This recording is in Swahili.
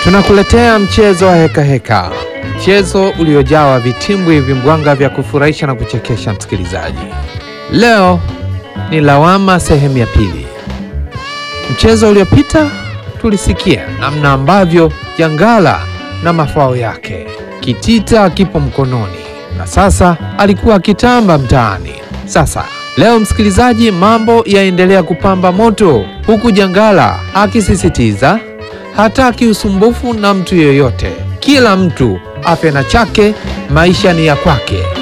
Tunakuletea mchezo wa heka heka, mchezo uliojawa vitimbwi vimbwanga vya kufurahisha na kuchekesha msikilizaji. Leo ni lawama sehemu ya pili. Mchezo uliopita tulisikia namna ambavyo jangala na mafao yake kitita kipo mkononi, na sasa alikuwa akitamba mtaani. Sasa leo msikilizaji, mambo yaendelea kupamba moto, huku jangala akisisitiza hataki usumbufu na mtu yeyote, kila mtu afe na chake, maisha ni ya kwake.